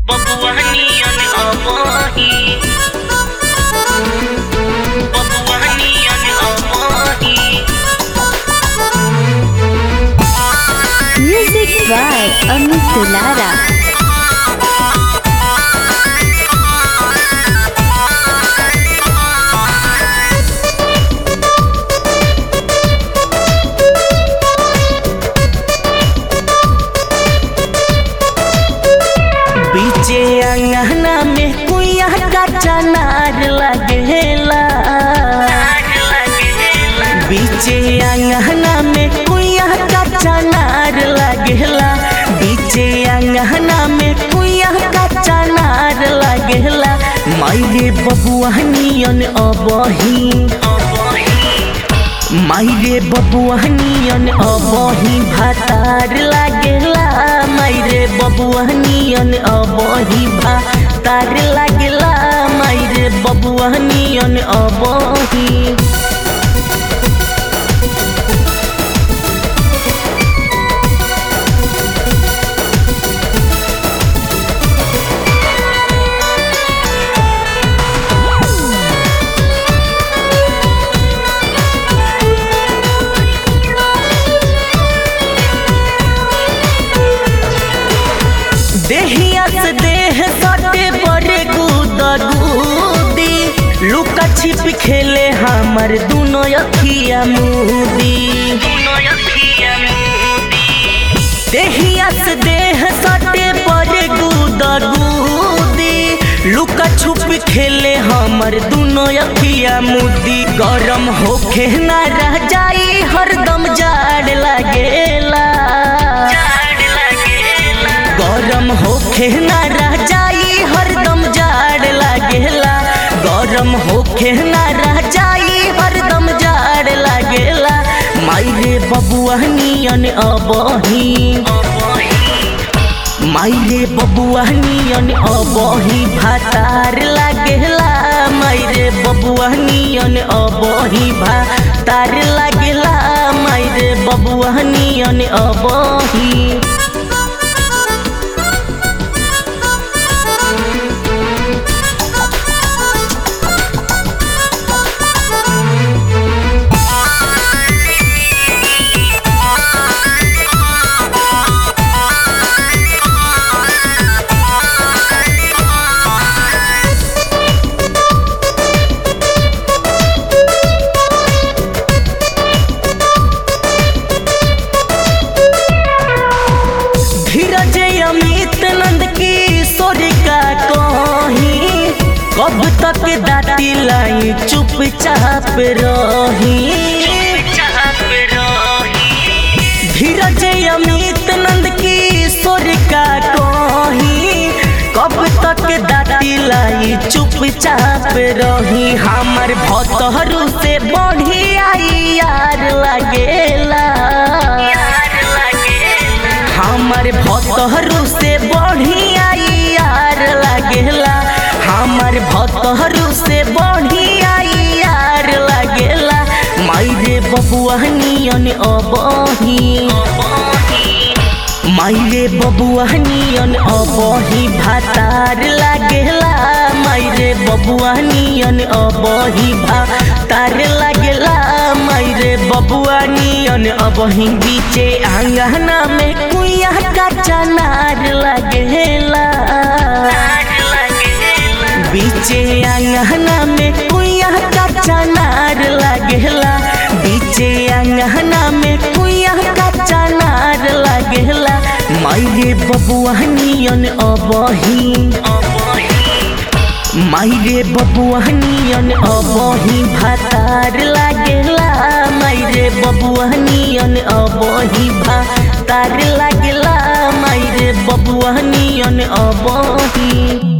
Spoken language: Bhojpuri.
बबुआनियन अबही बबुआनियन अबही Music by Amit Tulara. बीचे अंगना में कुइया का चनार लगेला बीचे अंगना में कुइया का चनार लगेला बीचे अंगना में कुइया का चनार लगेला माइरे बबुआनियन अबही माइरे बबुआनियन अबही भातार लागेला माइरे बबुआनियन अबही भातार लागेला माइरे बबुआनियन अबही देहिया से देह सटे बड़े गुदगुदी लुका छिप खेले हमर दुनो अखिया मुदी देहिया से देह सटे बड़े गुदगुदी लुका छुप खेले हमर दुनो अखिया मुदी गरम होखे ना रह जाई हरदम जाड़ लागेला गरम होखे ना रह जाई हरदम जाड़ लागेला गरम होखे ना रह जाई हरदम जाड़ लागेला माइरे बबुआनियन अबही माइरे बबुआनियन अबही भातार लागेला माइरे बबुआनियन अबही भातार लागेला माइरे बबुआनियन अबही धीरज अमित नंद की सोरी का कहीं कब तक दाती लाई चुपचाप रही धीरज अमित नंद की सोरी का कहीं कब तक दाती लाई चुपचाप रही हमर भतहरू से बढ़ी आई यार लगेला हमर भतहरू से बढ़ी आई यार लागेला हमर भतहरू से बढ़ी आई यार लागेला माइरे बबुआनियन अबही माइरे बबुआनियन अबही भातार लागेला माइरे बबुआनियन अबही भातार लागेला माइरे बबुआनियन अबही बीचे आंगना में कुइया का चनार लागेला बीचे आंगना में कुइया का चनार लागेला बीचे आंगना में कुइया का चनार लागेला माइरे बबुआनियन अबही माइरे बबुआनियन अबही भातार लागेला माइरे बबुआनियन अबही भातार लागेला माइरे बबुआनियन अबही